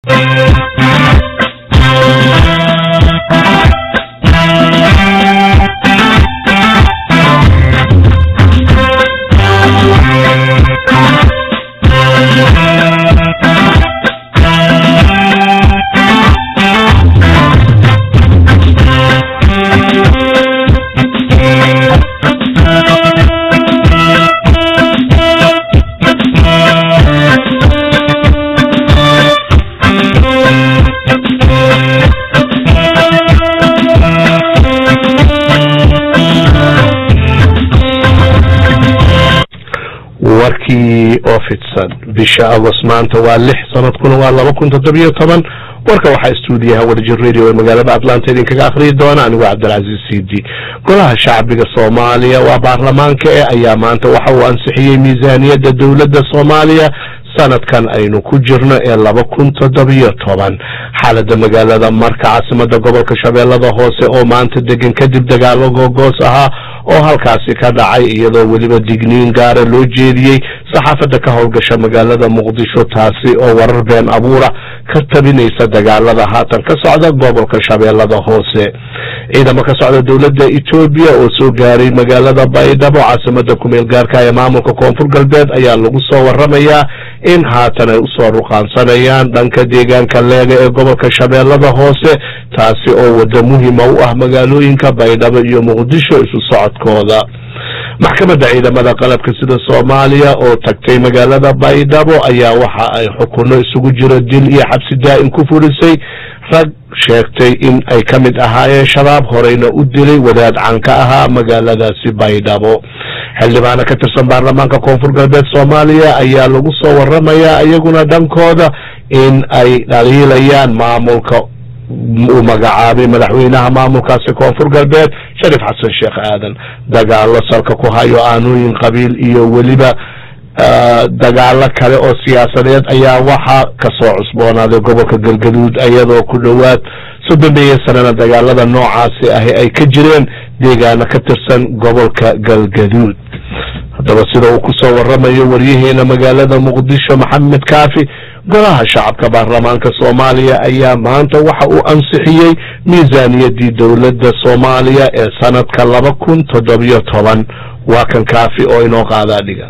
warkii oo fidsan bisha agost maanta waa lix sanadkuna waa laba kun toddobiyo toban warka waxaa stuudiyaha warjir radio ee magaalada atlanta idinkaga akhriyi doona anigoo cabdilcaziz cd golaha shacbiga soomaaliya waa baarlamaanka e ayaa maanta waxa uu ansixiyey miisaaniyadda dowladda soomaaliya sanadkan aynu ku jirno ee laba kun toddobiyo toban xaalada magaalada marka caasimada gobolka shabeellada hoose oo maanta degan kadib dagaalo googoos ahaa oo halkaasi ka dhacay iyadoo weliba digniin gaara loo jeediyey saxaafadda ka howlgasha magaalada muqdisho taasi oo warar been abuura ka tabinaysa dagaalada haatan ka socda gobolka shabeellada hoose ciidamo ka socda dowladda etoobiya oo soo gaaray magaalada baydhabo caasimada kumeel gaarka ee maamulka koonfur galbeed ayaa lagu soo waramayaa in haatan ay usoo ruqaansanayaan dhanka deegaanka leega ee gobolka shabeellada hoose taasi oo waddo muhima u ah magaalooyinka baydhabo iyo muqdisho isu socodkooda maxkamadda ciidamada qalabka sida soomaaliya oo tagtay magaalada baydhabo ayaa waxa ay xukuno isugu jiro dil iyo xabsi daa'im ku furisay rag sheegtay in ay ka mid ahaayeen shabaab horeyna u dilay wadaad can ka ahaa magaaladaasi baydhabo xildhibaano ka tirsan baarlamaanka koonfur galbeed soomaaliya ayaa lagu soo waramayaa iyaguna dhankooda in ay dhaliilayaan maamulka uu magacaabay madaxweynaha maamulkaasi koonfur galbeed sharif xasan sheekh aadan dagaalo salka ku hayo aanooyin qabiil iyo weliba dagaalo kale oo siyaasadeed ayaa waxaa kasoo cusboonaaday gobolka galgaduud iyadoo ku dhowaad soddonbeeya sanana dagaalada noocaasi ahi ay ka jireen deegaano ka tirsan gobolka galgaduud haddaba sida uu kusoo waramayo waryaheena magaalada muqdisho maxamed kaafi golaha shacabka baarlamaanka soomaaliya ayaa maanta waxa uu ansixiyey miisaaniyadii dowladda soomaaliya ee sanadka laba kun toddobiyo toban waa kan kaafi oo inoo qaadaa dhiga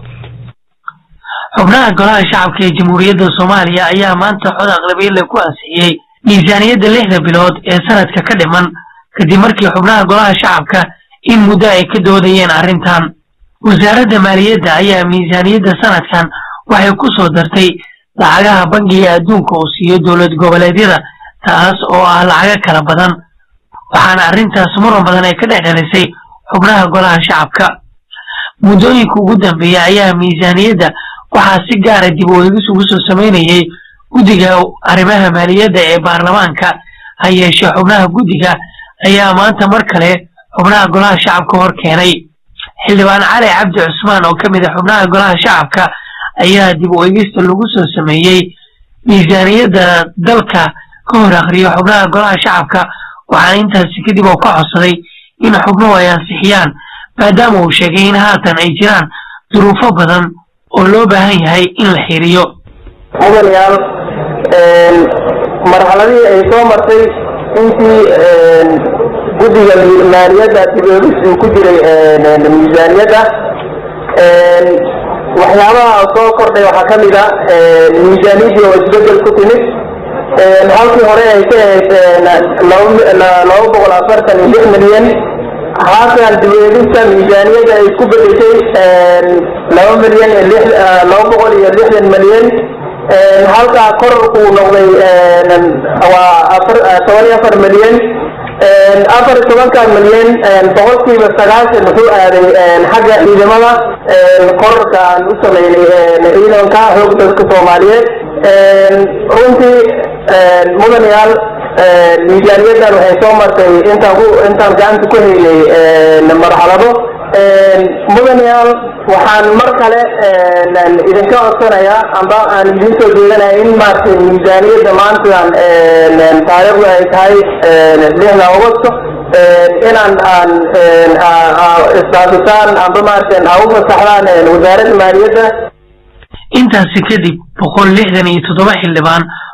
xubnaha golaha shacabka ee jamhuuriyadda soomaaliya ayaa maanta cod aqlabiyalle ku ansixiyey miisaaniyadda lixda bilood ee sanadka ka dhiman kadib markii xubnaha golaha shacabka in muddo ay ka doodayeen arrintan wasaaradda maaliyadda ayaa miisaaniyadda sanadkan waxay ku soo dartay lacagaha bangiga adduunka uu siiyo dowlad goboleedyada taas oo ah lacago kala badan waxaana arrintaas muran badan ay ka dhex dhalisay xubnaha golaha shacabka muddooyinka ugu dambeeya ayaa miisaaniyadda waxaa si gaara dib u eegis ugu soo samaynayay guddiga arrimaha maaliyadda ee baarlamaanka ha yeeshee xubnaha guddiga ayaa maanta mar kale xubnaha golaha shacabka hor keenay xildhibaan cali cabdi cusmaan oo ka mid a xubnaha golaha shacabka ayaa dib u eegista lagu soo sameeyey miisaaniyadda dalka ka hor akhriyo xubnaha golaha shacabka waxaana intaasi kadib oo ka codsaday in xubnuhu ay ansixiyaan maadaama uu sheegay in haatan ay jiraan duruufo badan oo loo baahan yahay in la xiriyo mudanayaal marxaladihii ay soo martay intii guddiga maaliyadda dib-eegis uu ku jiray miisaaniyadda waxyaabaha soo kordhay waxaa ka mid a miisaaniyaddii oo isbedel ku timid halkii hore ay ka ahayd laba boqol afartan iyo lix milyan haatan dib-eegista miisaaniyadda ay ku bedeshay laba milyan laba boqol iyo lixdan milyan halkaa kororkuu noqday waa toban iyo afar milyan afar iyo tobanka milyan boqolkiiba sagaashan wuxuu aaday xagga ciidamada kororka aan u sameynay ciidanka xoog dadka soomaaliyeed runtii mudanayaal miisaaniyaddan waxay soo martay intaan ku intaan gacanta ku haynay marxalado mudanayaal waxaan mar kale idinka codsanayaa amba aan idin soo jeedanaya in maaragtay miisaaniyadda maantadan taariikhdu ay tahay lixda agosto inaan aan isdhaafisaan amba maaragtay aa u fasaxdaan wasaaradda maaliyadda intaasi kadib boqol lixdan iyo toddoba xildhibaan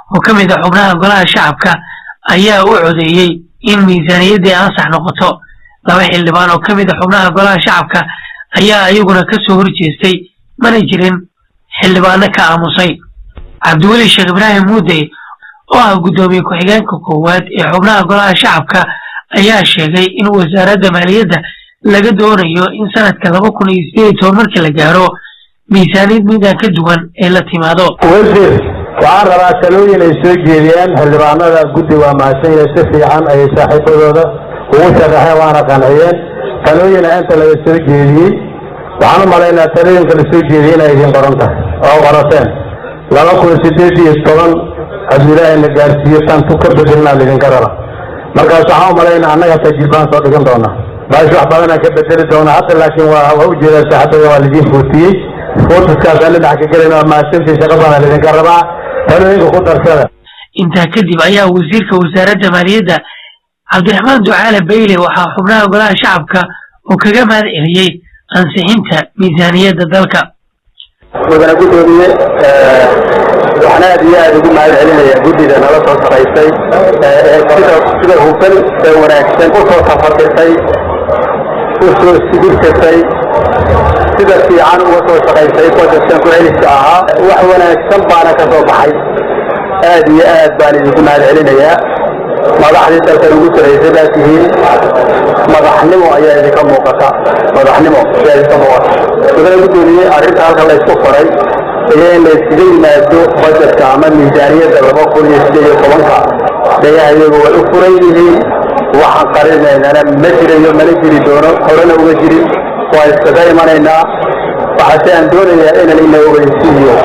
oo ka mid ah xubnaha golaha shacabka ayaa u codeeyey in miisaaniyaddii ansax noqoto laba xildhibaan oo ka mid ah xubnaha golaha shacabka ayaa iyaguna ka soo horjeestay mana jirin xildhibaano ka aamusay cabdiweli sheekh ibraahim muudey oo ah guddoomiye ku-xigeenka koowaad ee xubnaha golaha shacabka ayaa sheegay in wasaaradda maaliyadda laga doonayo in sanadka laba kun iyo sideed iyo toban markii la gaaro miisaaniyad midaan ka duwan ee la timaado wasiir waxaan rabaa talooyin ay soo jeediyeen xildhibaanada guddi waa mahadsan yahay si fiican ayay saaxiibadooda ugu sharaxeen waana qanciyeen talooyina inta laga soo jeediyey waxaan u malaynaa talooyinka la soo jeediyey inay idin qoran tahay oo qorateen laba kun sideed iyo toban hadduu ilaahay na gaarsiiyo tantu ka bedelnaa laydinka raba markaas waxaan u malaynaa annaga tajribaan soo dhigan doonaa baash wax badanaan ka bedeli doonaa hadda laakiin waa waa ujeedaa saaxibada waa laidin fuutiyey fuutiskaasaan dhinac ka gelin waa mahadsantii shaqa badan laydinka rabaa talooyinka ku darsada intaa kadib ayaa wasiirka wasaaradda maaliyadda cabdiraxmaan ducaale bayle waxaa xubnaha golaha shacabka oo kaga mahad celiyey ansixinta miisaaniyadda dalka mudane guddoomiye waxaan aad iyo aad ugu mahad celinayaa guddida nala soo shaqaysay ee sida sida hufan ee wanaagsan u soo tafatisay u soo sigirtasay sida fiican uga soo shaqaysay budgetkan ku celiska ahaa wax wanaagsan baana ka soo baxay aad iyo aad baan idinku mahad celinayaa madaxdii dalkan ugu saraysay baa tihiin madaxnimo ayaa idinka muuqata madaxnimo ayaa idinka muuqata mudane guddoomiye arrinta halka la isku faray iyo in la iskaga yimaado budgetka ama miisaaniyadda laba kun iyo sideed iyo tobanka dhayaha iyagu way u furan yihiin waxaan qarinaynana ma jirayo mana jiri doono horena uga jirin waa iskaga imanaynaa waxaase aan doonayaa inaan ina ogeysiiyo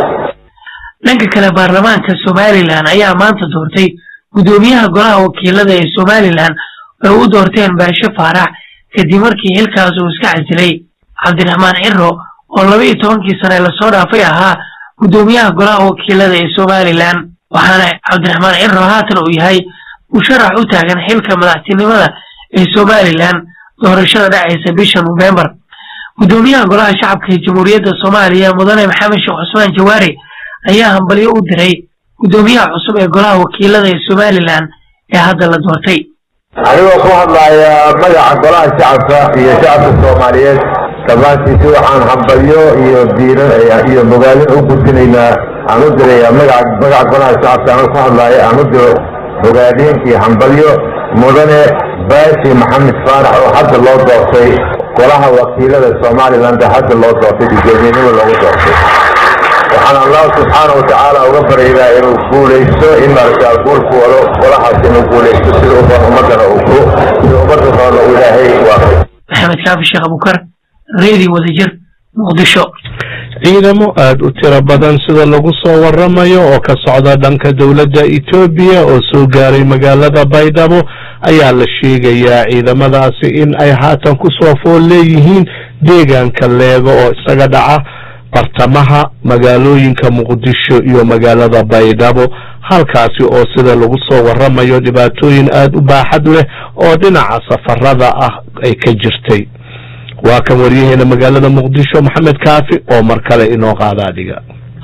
dhanka kale baarlamaanka somalilan ayaa maanta doortay guddoomiyaha golaha wakiilada ee somalilan ay u doorteen baashe faarax kadib markii xilkaas uu iska casilay cabdiraxmaan ciro oo laba iyo tobankii sane lasoo dhaafay ahaa guddoomiyaha golaha wakiilada ee somalilan waxaana cabdiraxmaan ciro haatan uu yahay musharax u taagan xilka madaxtinimada ee somalilan doorashada dhacaysa bisha nofembar guddoomiyaha golaha shacabka ee jamhuuriyadda soomaaliya mudane maxamed sheekh cusmaan jawaari ayaa hambalyo u diray guddoomiyaha cusub ee golaha wakiilada ee somalilan ee hadda la doortay anigoo ku hadlaya magaca golaha shacabka iyo shacabka soomaaliyeed dhammaantiisi waxaan hambalyo iyo diiro iyo bogaadin u gudbinaynaa aan u dirayaa magaca magaca golaha shacabka anoo ku hadlaya aan u diro bogaadin iyo hambalyo mudane baashi maxamed faarax oo hadda loo doortay golaha wakiilada somaliland hadda loo doortay guddoomiyenimo loogu doortay waxaan allah subxaana watacaala uga baryayaa inuu guulaysto in maaragtaa guulku wado golahaas inuu guulaysto sida u badan ummadana uu ku sida ummadda badan uu ilaahay waafay maxamed kaafi sheekh abukar reedi wadajir muqdisho ciidamo aada u tiro badan sida lagu soo waramayo oo ka socda dhanka dowladda etoobiya oo soo gaaray magaalada baydhabo ayaa la sheegayaa ciidamadaasi in ay haatan ku soo fool leeyihiin deegaanka leego oo isaga dhaca bartamaha magaalooyinka muqdisho iyo magaalada baydhabo halkaasi oo sida lagu soo waramayo dhibaatooyin aada u baaxad leh oo dhinaca safarada ah ay ka jirtay waa kan waryaheena magaalada muqdisho maxamed kaafi oo mar kale inoo qaadaa dhiga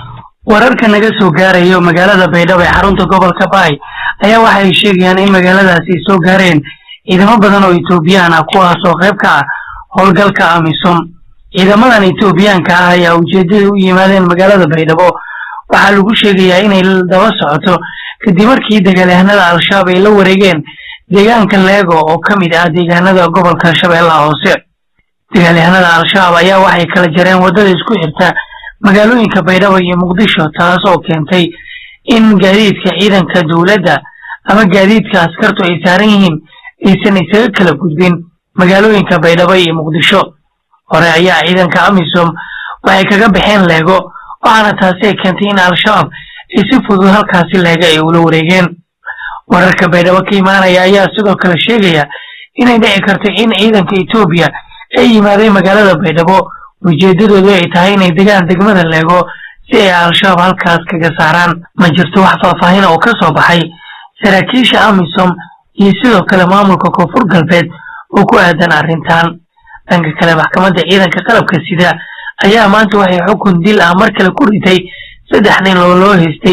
wararka naga soo gaarayo magaalada baydhabo ee xarunta gobolka baay ayaa waxa ay sheegayaan in magaaladaasi ay soo gaareen ciidamo badan oo etoobiyaan ah kuwaas oo qayb ka ah howlgalka amisom ciidamadan etoobiyaanka ah ayaa ujeedada u yimaadeen magaalada baydhabo waxaa lagu sheegayaa inay daba socoto kadib markii dagaalyahanada al-shabaab ay la wareegeen deegaanka leego oo ka mid ah deegaanada gobolka shabeellaha hoose dagaalyahanada al-shabaab ayaa waxay kala jareen waddada isku xirta magaalooyinka baydhabo iyo muqdisho taas oo keentay in gaadiidka ciidanka dowladda ama gaadiidka askartu ay saaran yihiin aysan isaga kala gudbin magaalooyinka baydhabo iyo muqdisho hore ayaa ciidanka amisom waxay kaga baxeen leego waxaana taasi ay keentay in al-shabaab ay si fudud halkaasi leega ay ula wareegeen wararka baydhabo ka imaanaya ayaa sidoo kale sheegaya inay dhici karto in ciidanka etoobiya ay yimaadeen magaalada baydhabo ujeedadoodu ay tahay inay degaan degmada leego si ay al-shabaab halkaas kaga saaraan ma jirto wax faahfaahin oo ka soo baxay saraakiisha amisom iyo sidoo kale maamulka koonfur galbeed oo ku aadan arrintan dhanka kale maxkamadda ciidanka qalabka sida ayaa maanta waxay xukun dil ah mar kale ku ritay saddex nin oo loo haystay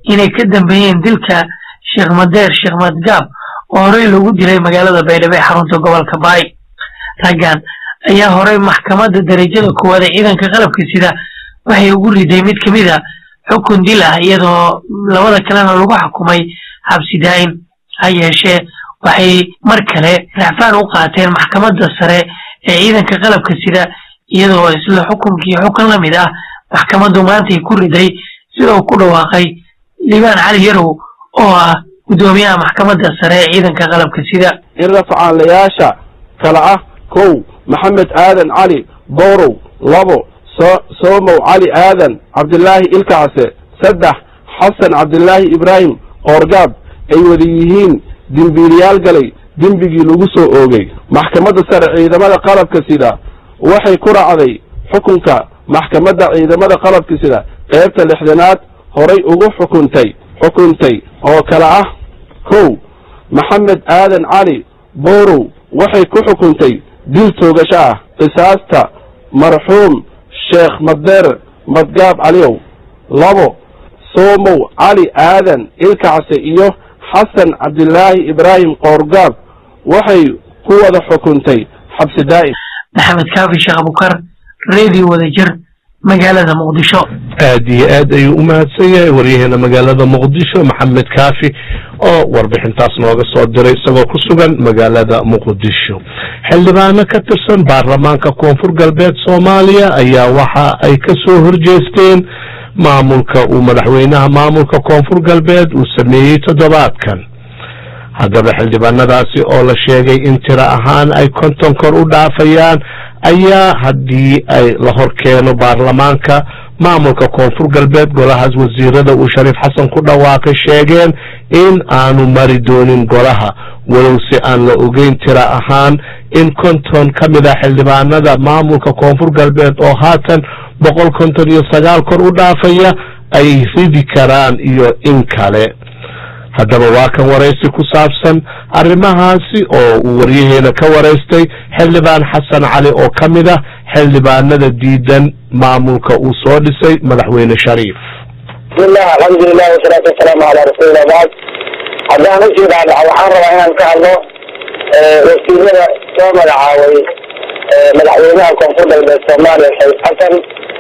inay ka dambeeyeen dilka sheekh madeer sheekh madgaab oo horey loogu dilay magaalada baydhabo ee xarunta gobolka baay raggan ayaa horey maxkamadda darajada koowaad ee ciidanka qalabka sida waxay ugu riday mid ka mid a xukun dil ah iyadoo labada kalena lagu xukumay xabsi daa'in ha yeeshee waxay mar kale racfaan u qaateen maxkamadda sare ee ciidanka qalabka sida iyadoo isla xukunkii xukun la mid ah maxkamaddu maantay ku riday sida uu ku dhawaaqay liibaan cali yarow oo ah guddoomiyaha maxkamadda sare ee ciidanka qalabka sida in rafcaanlayaasha kala ah kow maxamed aadan cali bowrow labo soomow cali aadan cabdilaahi ilkacse saddex xasan cabdilaahi ibraahim qoorgaab ay wada yihiin dembiiliyaal galay dembigii lagu soo oogay maxkamadda sare ciidamada qalabka sida waxay ku raacday xukunka maxkamadda ciidamada qalabka sida qeybta lixdanaad horay ugu xukuntay xukuntay oo kale ah kow maxamed aadan cali bowrow waxay ku xukuntay dil toogasho ah qisaasta marxuum sheekh madeer madgaab caliyow labo soomow cali aadan ilkacse iyo xasan cabdilaahi ibraahim qoorgaab waxay ku wada xukuntay xabsi daa'im maxamed kaafi sheekh abukar redio wadajir magaalada muqdisho aad iyo aad ayuu u mahadsan yahay waryaheena magaalada muqdisho maxamed kaafi oo warbixintaas nooga soo diray isagoo ku sugan magaalada muqdisho xildhibaano ka tirsan baarlamaanka koonfur galbeed soomaaliya ayaa waxa ay ka soo horjeesteen maamulka uu madaxweynaha maamulka koonfur galbeed uu sameeyey toddobaadkan haddaba xildhibaanadaasi oo la sheegay in tiro ahaan ay konton kor u dhaafayaan ayaa haddii ay la hor keeno baarlamaanka maamulka koonfur galbeed golahaas wasiirada uu shariif xasan ku dhawaaqay sheegeen in aanu mari doonin golaha walow si aan la ogeyn tiro ahaan in konton ka mid ah xildhibaanada maamulka koonfur galbeed oo haatan boqol konton iyo sagaal kor u dhaafaya ay ridi karaan iyo in kale haddaba waa kan waraysi ku saabsan arrimahaasi oo uu waryaheena ka waraystay xildhibaan xasan cali oo ka mid ah xildhibaanada diidan maamulka uu soo dhisay madaxweyne shariif bismillah alxamdulilah wasalaatu wasalaamu calaa rasuulillah bacd haddaan usii dhaadhaca waxaan rabaa inaan ka hadlo wasiirada soo magacaabay madaxweynaha koonfur galbeed soomaaliya shariif xasan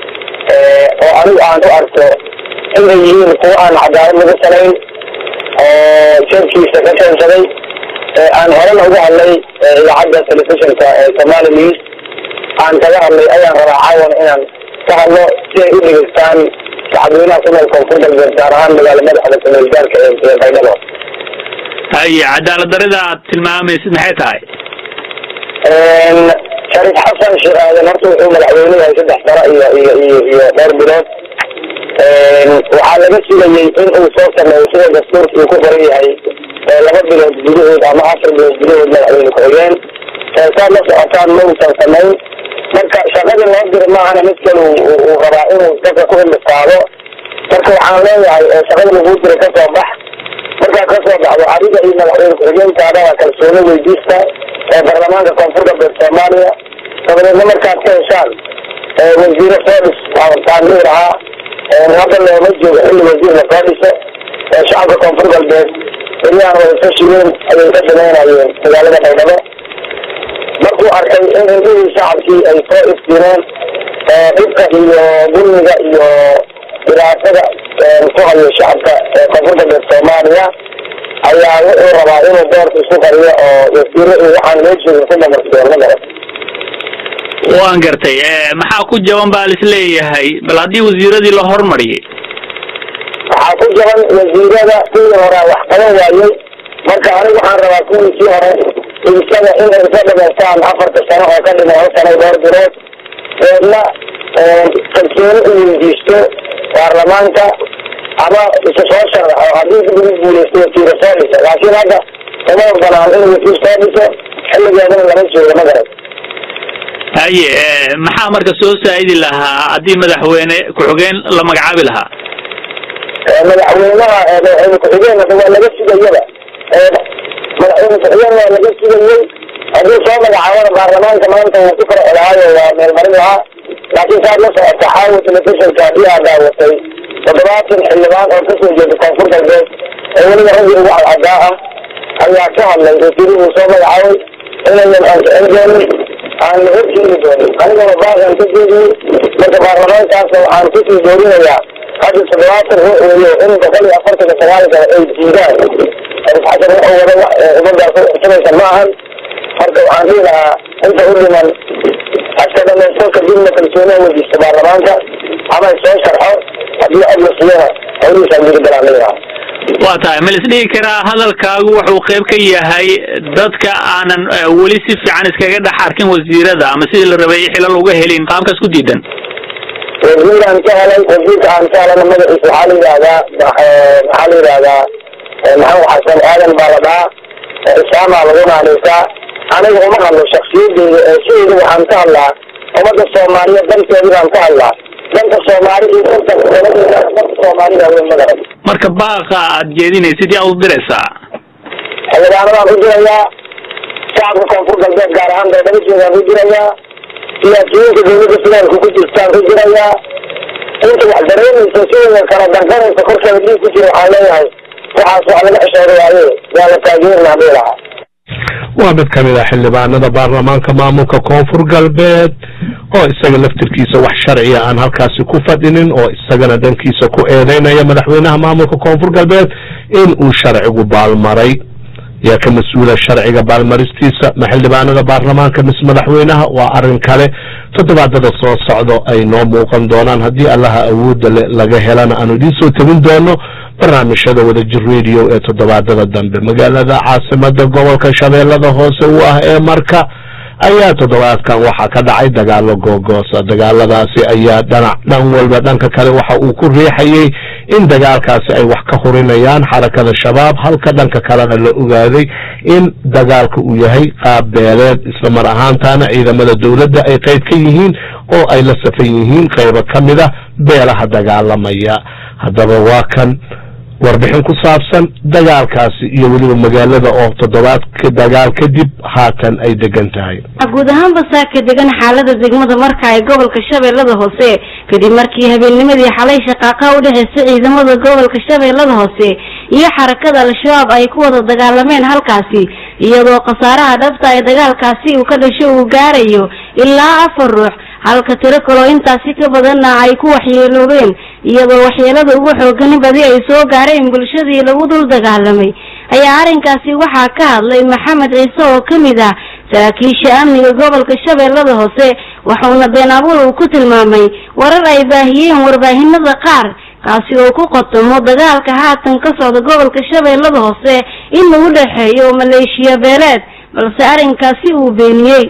oo anigu aan u arko inay yihiin kuwa aan cadaalad lagu salayn oo jeebkiisa ka keensaday aan horena uga hadlay idaacadda telefishinka ee somali news aan kaga hadlay ayaan rabaa caawana inaan ka hadlo si ay u dhegeystaan shacabweynaha ku nool koonfur galbeed gaar ahaan magaala madaxda kumeel gaarka ee baydhabo haye cadaalad darida aad tilmaamaysid maxay tahay shariif xasan sheekh aadan horta wuxuu madaxweyne yahay saddex sano iyo iyo iyo iyo dhowr bilood waxaa laga sugayey in uu soo sameeyo sida dastuurka uu ku qoran yahay laba bilood gudahood ama afar bilood gudahood madaxweyne ku-xigeen saad la socotaan ma uusan samayn marka shaqadii loo diri maahana mid kale uu rabaa inuu dadka ku indhistaado marka waxaan leeyahay shaqadii laguu diray kasoo bax markaad kasoo baxdo adiga iyo madaxweyne ku-xigeenkaadaba kalsooni weydiista ee baarlamaanka koonfur galbeed soomaaliya dabadeedna markaad ka heshaan wasiiro soo dhis taan dhihi lahaa hadda looma joogo xilli wasiir lasoo dhiso shacabka koonfur galbeed beryahan wadatashi weyn ayay ka samaynayeen magaalada baydhabo markuu arkay in indhihii shacabkii ay soo iftiineen dhibka iyo dulmiga iyo dhibaatada ku hayo shacabka koonfur galbeed soomaaliya ayaa wuxuu rabaa inuu doorka isku qariyo oo wasiiro iyo waxaan loo joogin ku damarsiyo ma garan waan gartay maxaa ku jaban baa lisleeyahay bal haddii wasiiradii la hormariyay waxaa ku jaban wasiirada kuwii hore wax qaban waayey marka anigu waxaan rabaa kuwii sii hore isaga inay isa dhamaystaan afarta sano oo ka dhimay hal sano dhowr bilood deedna kalsooni u weydiisto baarlamaanka ama isu soo sharaxo haddii dib ugu guuleysto wasiiro soo dhiso laakiin hadda uma banaan inuu wasiir soo dhiso xilligeedana lama joogo ma garan haye maxaa marka soo saa'idi lahaa haddii madaxweyne ku-xigeen la magacaabi lahaa madaxweynaha madaxweyne ku-xigeen waa laga sugayaba madaxweyne ku-xigeen waa laga sugayey haddii soo magacaabana baarlamaanka maanta wuu ku farci lahaayo waa meelmarin lahaa laakiin saad la socota xaawo telefishinka haddii aad daawatay toddobaatan xildhibaan oo kasoo jeeda koonfur galbeed oo weliba raggii ugu cadcadaa ah ayaa ka hadlay oo tiri uu soo magacaabay inayan ansixin doonin aan la horjeedi doonin anigana baaqan ka jeediyey marka baarlamaankaasna waxaan kusii doorinayaa hadda toddobaatan ruux weeyo in boqol iyo afartan iyo sagaal kale ay diidaan xasan wuxuu wada wax umadaas usanaysa ma ahan marka waxaan dhihi lahaa inta u dhiman aska dhamaysto kadibna kalsooniha weydiista baarlamaanka ama soo sharxo haddii cod la siiyana hawlihiisa gudi galaan dhihi lahaa waa tahay ma lisdhihi karaa hadalkaagu wuxuu qayb ka yahay dadka aanan weli si fiican iskaga dhex arkin wasiirada ama sidii la rabay xilal uga helin qaabkaas ku diidan wasiiraan ka helay wasiirka aan ka helana magaciisa waxaa la yidhahdaa maxaa la yidhahdaa maxamed xasan aadan baa la dhahaa isaamaa lagu naanaysaa aniga uma hadlo shaksiyadeyda ee sideyda waxaan ka hadlaa ummadda soomaaliyeed danteedi baan ka hadlaa danka soomaali iyo danta daladeeda danka soomaalida weyn magaran marka baaqa aad jeedinaysid yaa u diraysaa xildhibaanadaan u dirayaa shacabka koonfur galbeed gaar ahaan beedhabajeedaan u dirayaa siyaasiyiinta dawladda federaalka ku jirtaan u dirayaa inta wax dareemaysa sidooda kala danqanaysa korkeeda dhiig ku jira waxaan leeyahay waxaas wax laga xishooda waaye yaa la taageerinaa dhihi lahaa waa mid ka mid ah xildhibaanada baarlamaanka maamulka koonfur galbeed oo isaga laftirkiisa wax sharciya aan halkaasi ku fadhinin oo isagana dhankiisa ku eedeynaya madaxweynaha maamulka koonfur galbeed in uu sharcigu baalmaray yaa ka mas-uula sharciga baalmaristiisa ma xildhibaanada baarlamaanka mise madaxweynaha waa arrin kale toddobaadada soo socdo ay noo muuqan doonaan haddii allaha awoodda le laga helana aanu idiin soo tebin doono barnaamijyada wadajir radio ee toddobaadada dambe magaalada caasimada gobolka shabeellada hoose u ah ee marka ayaa toddobaadkan waxaa ka dhacay dagaalo googoosa dagaaladaasi ayaa dhanac dhan walba dhanka kale waxa uu ku riixayay in dagaalkaasi ay wax ka hurinayaan xarakada shabaab halka dhanka kalena la ogaaday in dagaalka uu yahay qaab beeleed isla mar ahaantaana ciidamada dowladda ay qayb ka yihiin oo ay la safan yihiin qaybo ka mid a beelaha dagaalamaya haddaba waa kan warbixin ku saabsan dagaalkaasi iyo weliba magaalada oo toddobaadka dagaal kadib haatan ay degan tahay guud ahaanba saaka degan xaalada degmada marka ay gobolka shabeellada hoose kadib markii habeennimadii xalay shaqaaqa u dhexeysa ciidamada gobolka shabeellada hoose iyo xarakada al-shabaab ay ku wada dagaalameen halkaasi iyadoo khasaaraha dhabta ay dagaalkaasi uu ka dhasho uu gaarayo ilaa afar ruux halka tiro kaloo intaasi ka badanna ay ku waxyeeloobeen iyadoo waxyeelada ugu xoogani badi ay soo gaareen bulshadii lagu dul dagaalamay ayaa arrinkaasi waxaa ka hadlay maxamed ciise oo ka mid ah saraakiisha amniga gobolka shabeellada hoose waxauna been abuur uu ku tilmaamay warar ay baahiyeen warbaahinada qaar kaasi oo ku qotomo dagaalka haatan ka socda gobolka shabeellada hoose in lagu dhexeeyo maleeshiya beeleed balse arrinkaasi uu beeniyey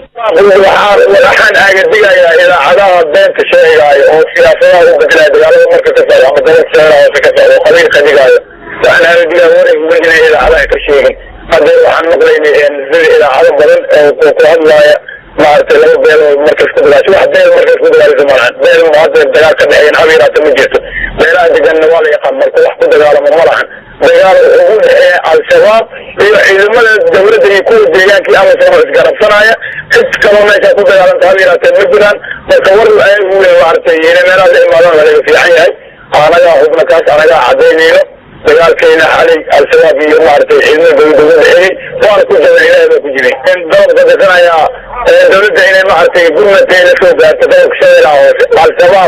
waxaan aagadigayaa idaacadaha beenta sheegaayo oo siyaasadaha u bedelaya dagaalada marka ka socdo ama gobolka shabeellaha hoose ka socdo oo qabiilka dhigaayo waxaan aagadigaa wareeguma inay idaacadaha ka sheegin haddee waxaan maqlaynay sida idaacado badan oo ku hadlaaya maaragtay laba beelood markas ku dagaasho wax beel markas ku dagaalisa malahan beel hadda dagaal ka dhexeeyan hab yaraata ma jirto beelaha deganna waa la yaqaan marka wax ku dagaalamo ma lahan dagaal ugu dhexeeya al-shabaab iyo ciidamada dawladda iyo kuwa deegaankii amasoo isgarabsanaya cid kaloo meeshaa ku dagaalanta hab yaraatee ma jiraan marka war ayagu maaragtay inay meelaha la imaadaan waa laga fiican yahay anagaa hubna kaas anagaa cadaynayno dagaalkayna xalay al-shabaab iyo maaragtay ciidamada dawladda ugu dhexeeyey waana ku jabay ilaahay baa ku jiray dalabka dasanayaa dawladda inay maaragtay gurmadka la soo gaarto dalabka shabeellaha hoose al-shabaab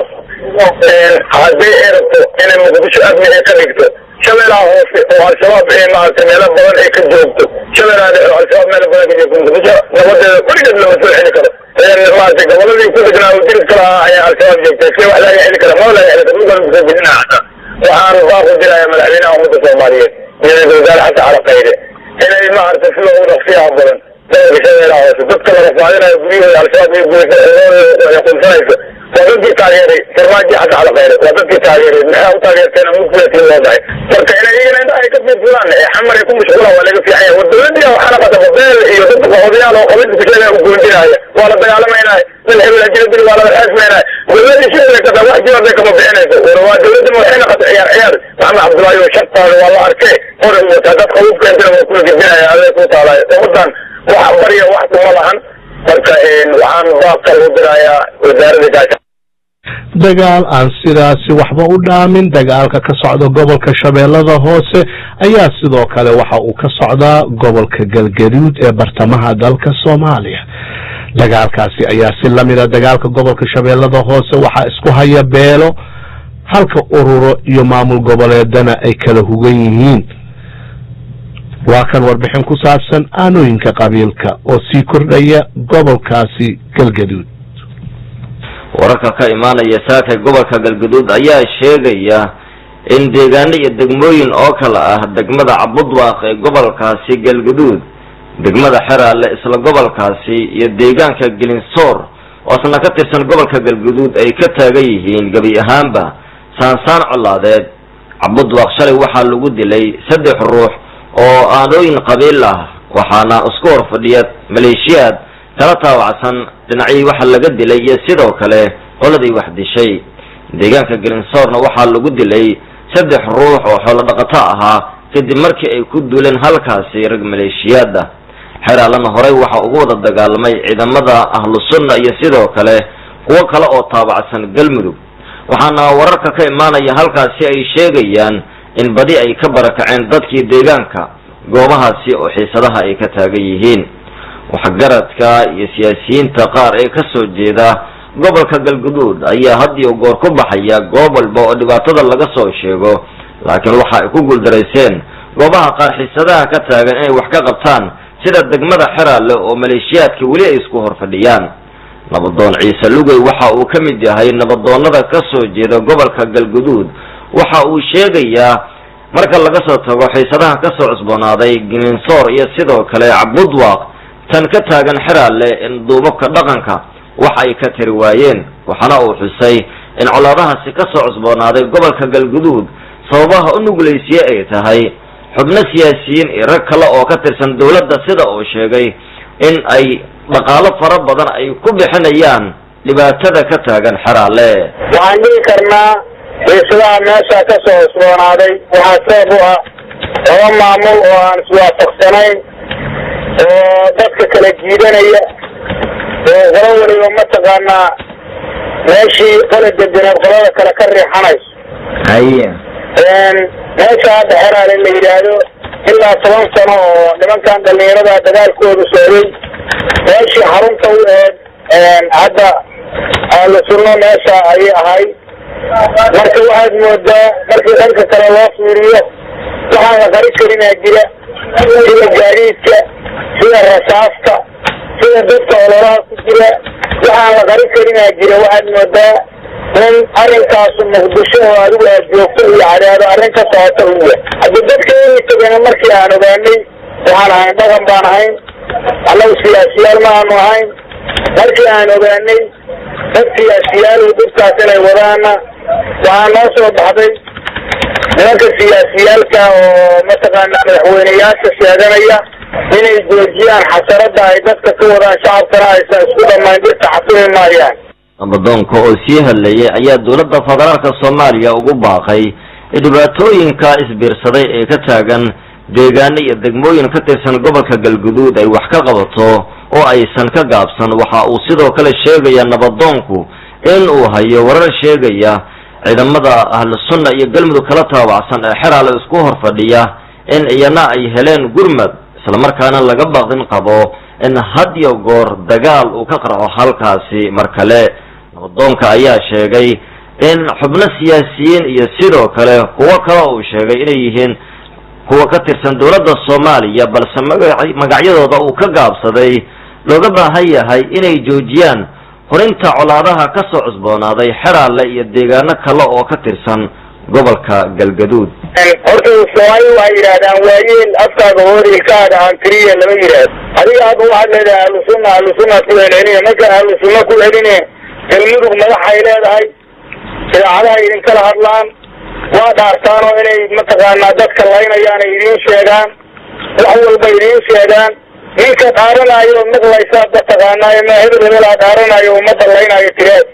haddii ay rabto inay muqdisho amni ay ka dhigto shabeellaha hoose oo al-shabaab ee maaragtay meelo badan ay ka joogto shabeellaha dhexe oo al-shabaab meelo badan ka joogto muqdisho nabadeeda weligeed lama soo xeli karo maaragtay goboladii ku degnaa oo dirid ka lahaa ayaa al-shabaab joogtay si wax laga xeli kara ma laga xeli karo dhulkan kusoo bixinaa xataa waxaan baaqu diraya madaxweynaha ummadda soomaaliyeed iyo ra-iisul wasaare xasan cali khayre inay maaragtay sida ugu dhaqsiyaha badan gobolka shabeellaha hoose dadka la rafaadinayo guryahooda al-shabaab iyo gurya qunsanaysa waa dadkii taageeray farmaajo xasan cali khayre waa dadkii taageeray maxaa u taageerteen mudkuletiin loo dahay marka inay iyagana indhaha ay ka fiirsadaan ee xamar ay ku mashquulaan waa laga fiican yahay war dawladdiya waxaana qadaba beel iyo dadka qaxoodayaal oo qabiilka kusheegaya u goondinaya waa la dagaalamaynaay dal hebel ajira dil waa la xaasmaynaay dawladda shirka kada wax jibaday kama bixinayso war waa dawladda waxay naqata ciyaar ciyaar maxamed cabdullaahi oo shartaada waa la arkay hore u wataa dad qabuub keentana waa kula gedinaya aday ku taalaay ummadan wax barya wax kuma lahan marka waxaan baaqal u dirayaa wasaaradda gaasha dagaal aan sidaasi waxba u dhaamin dagaalka ka socda gobolka shabeellada hoose ayaa sidoo kale waxa uu ka socdaa gobolka galgaduud ee bartamaha dalka soomaaliya dagaalkaasi ayaa si lamida dagaalka gobolka shabeellada hoose waxaa isku haya beelo halka ururo iyo maamul goboleedana ay kala hugan yihiin waa kan warbixin ku saabsan aanooyinka qabiilka oo sii kordhaya gobolkaasi galgaduud wararka ka imaanaya saaka gobolka galgaduud ayaa sheegaya in deegaano iyo degmooyin oo kale ah degmada cabudwaaq ee gobolkaasi galgaduud degmada xeraale isla gobolkaasi iyo deegaanka gelinsoor oo isna ka tirsan gobolka galgaduud ay ka taagan yihiin gebi ahaanba saansaan colaadeed cabudwaaq shalay waxaa lagu dilay saddex ruux oo aanooyin qabiil ah waxaana isku hor fadhiya maleeshiyaad kala taawacsan dhinacyii waxa laga dilay iyo sidoo kale qoladii wax dishay deegaanka gelinsoorna waxaa lagu dilay saddex ruux oo xoolo dhaqato ahaa kadib markii ay ku duuleen halkaasi rag maleeshiyaada xeraalana horey waxa ugu wada dagaalamay ciidamada ahlu sunna iyo sidoo kale kuwo kale oo taabacsan galmudug waxaana wararka ka imaanaya halkaasi ay sheegayaan in badi ay ka barakaceen dadkii deegaanka goobahaasi oo xiisadaha ay ka taagan yihiin waxgaradka iyo siyaasiyiinta qaar ee ka soo jeeda gobolka galguduud ayaa had iyo goor ku baxaya goob walba oo dhibaatada laga soo sheego laakiin waxa ay ku guuldarayseen goobaha qaar xiisadaha ka taagan inay wax ka qabtaan sida degmada xeraale oo maleeshiyaadka weli ay isku hor fadhiyaan nabadoon ciise lugey waxa uu ka mid yahay nabadoonnada ka soo jeeda gobolka galguduud waxa uu sheegayaa marka laga soo tago xiisadaha ka soo cusboonaaday gininsoor iyo sidoo kale cabudwaaq tan ka taagan xeraale in duubabka dhaqanka wax ay ka tiri waayeen waxaana uu xusay in colaadahaasi ka soo cusboonaaday gobolka galguduud sababaha u nuglaysiye ay tahay xubno siyaasiyiin iyo rag kale oo ka tirsan dowladda sida uu sheegay in ay dhaqaalo fara badan ay ku bixinayaan dhibaatada ka taagan xeraale waxaan dhihi karnaa xiisadaha meesha ka soo cusboonaaday waxaa sabab u ah laba maamul oo aan iswaafaqsanayn oo dadka kala jiidanaya oo qolo weliba mataqaanaa meeshii qola dedeneed qolada kale ka riixanayso haye meesha hadda xeraale la yidhaahdo ilaa toban sano oo nimankan dhalinyarada dagaalkooda socday meeshii xarunta u eed hadda ahlu sunno meesha ayay ahayd marka waxaad moodaa markii dhanka kale loo fiiriyo waxaan la qari karinaa jira sida gaadiidka sida rasaasta sida dadka ololaha ku jira waxaan la qari karinaa jira waxaad moodaa in arrinkaasu muqdisho oo adigu aad joogto iyo cadaado arrin ka socota u yahay haddi dadka inay tegana markii aan ogaanay waxaan ahayn dhaqan baan ahayn annagu siyaasiyaal ma aanu ahayn markii aan ogaanay dad siyaasiyaalu dadkaas inay wadaana waxaa noo soo baxday nimanka siyaasiyaalka oo mataqaana madaxweyneyaasha sheeganaya inay joojiyaan xasarada ay dadka ka wadaan shacabkana aysan isku dhamayn dirta xasumi maayaan nabadoonka oo sii hadlayay ayaa dowladda federaalka soomaaliya ugu baaqay in dhibaatooyinka isbiirsaday ee ka taagan deegaano iyo degmooyin ka tirsan gobolka galguduud ay wax ka qabato oo aysan ka gaabsan waxa uu sidoo kale sheegaya nabadoonku in uu hayo warar sheegaya ciidamada ahlu sunna iyo galmudug kala taabacsan ee xeraale isku hor fadhiya in iyana ay heleen gurmad islamarkaana laga baqdin qabo in had iyo goor dagaal uu ka qarxo halkaasi mar kale nabadoonka ayaa sheegay in xubno siyaasiyiin iyo sidoo kale kuwo kale uu sheegay inay yihiin kuwa ka tirsan dowladda soomaaliya balse magac magacyadooda uu ka gaabsaday looga baahan yahay inay joojiyaan horinta colaadaha ka soo cusboonaaday xeraale iyo deegaano kale oo ka tirsan gobolka galgaduud horta soomaali waxay yidhahdaan waayeel afkaaga hooriilkaaga aan keliya lama yidhaahdo adiga hadda waxaad leedahay ahlu sunna ahlu sunnaad ku celceline marka ahlu sunna ku celine galmudug madaxay leedahay idaacadaha idinkala hadlaan waa dhaartaan oo inay mataqaanaa dadka laynayaan ay idiin sheegaan wax walba idiin sheegaan ninka dhaaranaayo maqlaysaad mataqaanaa ma hebel hebelaa dhaaranayo ummadda laynayo tireed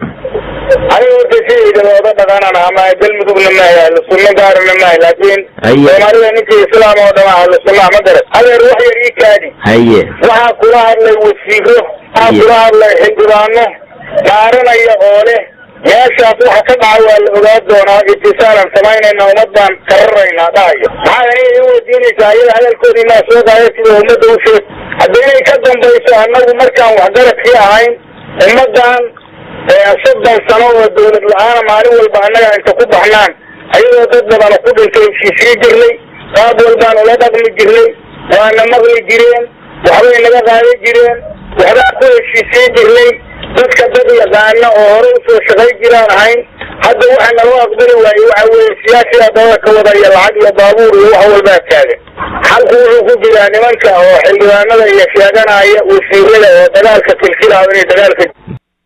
aniga horta sidayda looga dhaqanan ama galmudugna maahay ahlu sunno gaarana maahay laakiin Haye. soomaalida ninkii islaam oo dhama ahlu sunna ma garan adeer wax yar ii kaadi haye waxaa kula hadlay wasiiro waxaa Haye. kula hadlay xildhibaano dhaaranaya oo leh meeshaas waxa ka dhaca waa la ogaa doonaa itisaalan samaynayna ummad baan kararaynaa dhahayo maxaa aniga ii weydiinaysaa ayada hadalkoodii maa soo qaada sida ummadda u sheeg haddii inay ka dambayso annagu markaan waxgaradkii ahayn ummaddan soddon sano oo dawlad la-aana maalin walba annaga inta ku baxnaan ayadoo dad badan ku dhintay heshiisii jirnay qaab walbaan ula dhaqmi jirnay waana maqli jireen waxbay naga qaadan jireen waxbaan ku heshiisii jirnay dadka dad yaqaana oo hore usoo shaqay jiraan ahayn hadda waxa naloo aqbali waaye waxa weeye siyaasiga dabada ka wada iyo lacag iyo baabuur iyo wax walbaa taagan xalku wuxuu ku jiraa nimanka oo xildhibaanada iyo sheeganaya wasiirada oo dagaalka kilkilaayo inay dagaalka